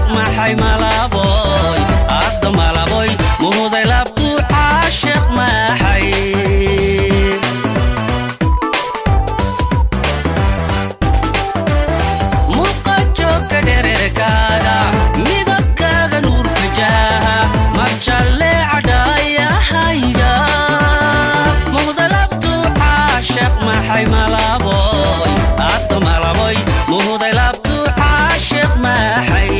maxay malaboy adda malaboy muhuday labtuu caashiq maxay muqajoogka dhererkaaga midabkaaga nuurka jaaha marjalle cadhaayahayga muhdalabtuu caashiq maxay malaboy adda malaboy muhuday labtuu caashiq maxay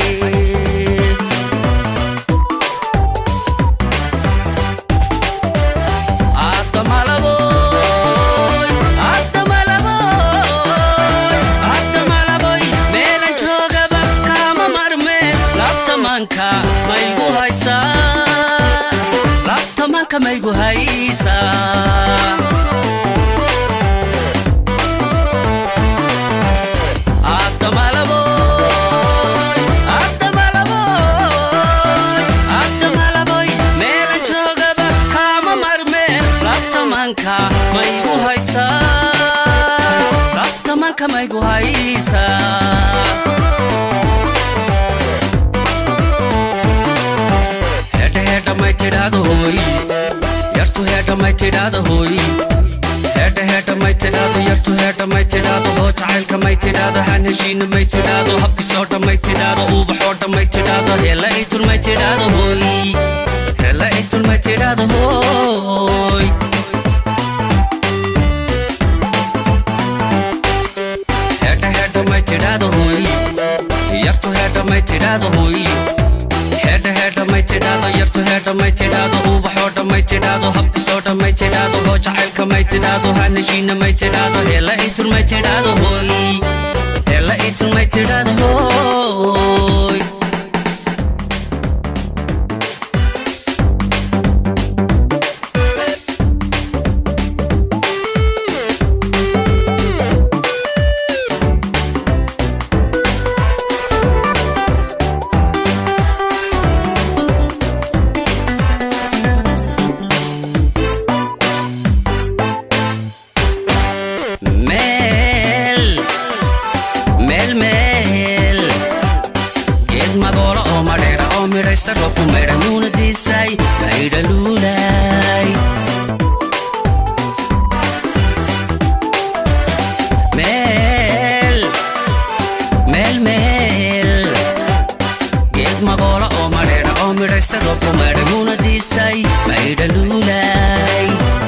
adda malaboy adda malaboy adda malaboy meelan joogaba kama marmeen labtamanka maygu haysaa labtamanka maygu haysaa adda malaboy adda malaboy adda malaboy meelan joogaba kama marmeen labtamanka maygu haysaa labtamanka maygu haysaa hedha hedha may tidhaahdo hooy yartu hedha may tidhaahdo hooy hedha hedha may tidhaahdo yartu hedha may tidhaahdo hoo jacaylka may tidhaahdo han heshiina may tidhaahdo habkisoodha may tidhaahdo uubaxoodha may tidhaahdo hela itul may tidhaahdo hooy hela itul may tidhaahdo hooy hedha hedha may tidhaahdo hooy yartu hedha may tidhaahdo hooy hedha hedha may tidhaahdo yartu hedha may tidhaahdo uubaxoodha may tidhaahdo habkisoodha may tidhaahdo hoo jacaylka may tidhaahdo hanheshiina may tidhaahdo hela itul may tidhaahdo hooy hela itul may tidhaahdo hooy meel meel meel geed magoolo oo madheera oo midhaysta roobku maydha nuuna diisay maydha luulay meel meel meel geed magoolo oo madheera oo midhaysta roobku maydha nuuna diisay maydha luulay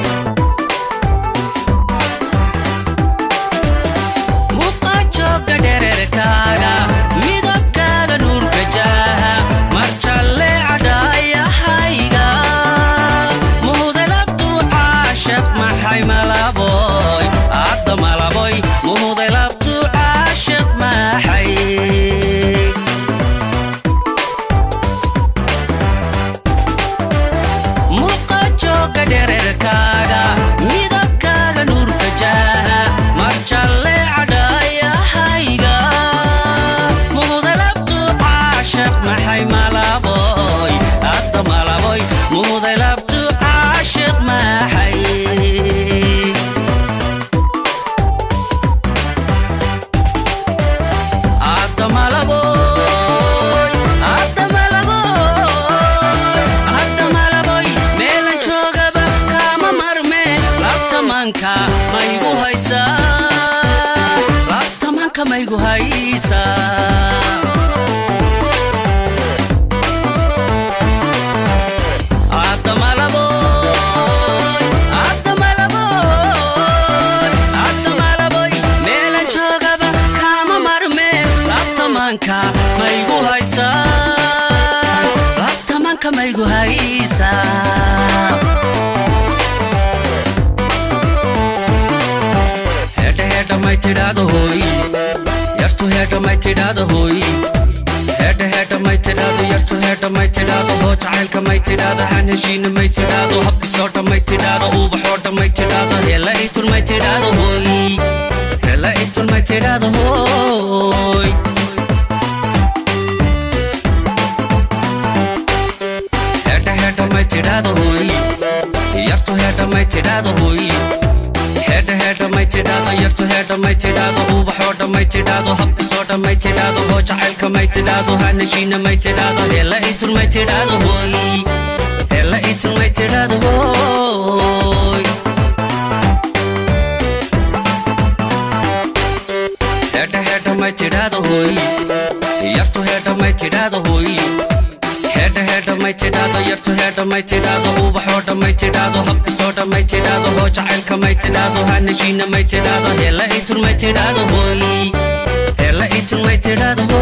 muqajoogga dhererkaaga midabkaaga nuurka jaaha marjalle cadhaayahayga muhdalabtuu caashiq maxay malaboy adda malaboy muhdalabtuu caashiq maxay muqajoogga dhererkaaga midabkaaga nuurka jaaha marjalle cadhaayahayga muhdalabtuu caashiq maxay malaboy adda malaboy muhdalabtuu caashiq maxay adda malaboy adda malaboy adda malaboy meelan joogaba kama marme labtamanka maygu haysaa labtamanka maygu haysaa adda malaboy adda malaboy adda malaboy meelan joogaba kama marme labtamanka maygu haysaa labtamanka maygu haysaa hedha hedha may tidhaahdo hooy yartu hedha may tidhaahdo hooy hedha hedha may tidhaahdo yartu hedha may tidhaahdo hoo jacaylka may tidhaahdo han heshiina may tidhaahdo habkisoodha may tidhaahdo uubaxoodha may tidhaahdo hela itul may tidhaahdo hooy hela itul may tidhaahdo hooy hedha hedha may tidhaahdo hooy yartu hedha may tidhaahdo hooy hedha hedha may tidhaado yartu heedha may tidhaado ubaxoo dhammay tidhaado habdhisoo dhammay tidhaado hoo jacaylka may tidhaado hanashiina may tidhaado heella itun may tidhaado hooy heella itun may tidhaado hooy heedha heedha may tidhaado hooy yartu heedha may tidhaado hooy heedha heedha may tidhaado yartu heedha may tidhaado ubaxoo dhammay tidhaado habdhisoo dhammay tidhaado hoo jacaylka may tidhaado hanashiina may tidhaado heella itun may tidhaado hooy heella itun may tidhaado hooy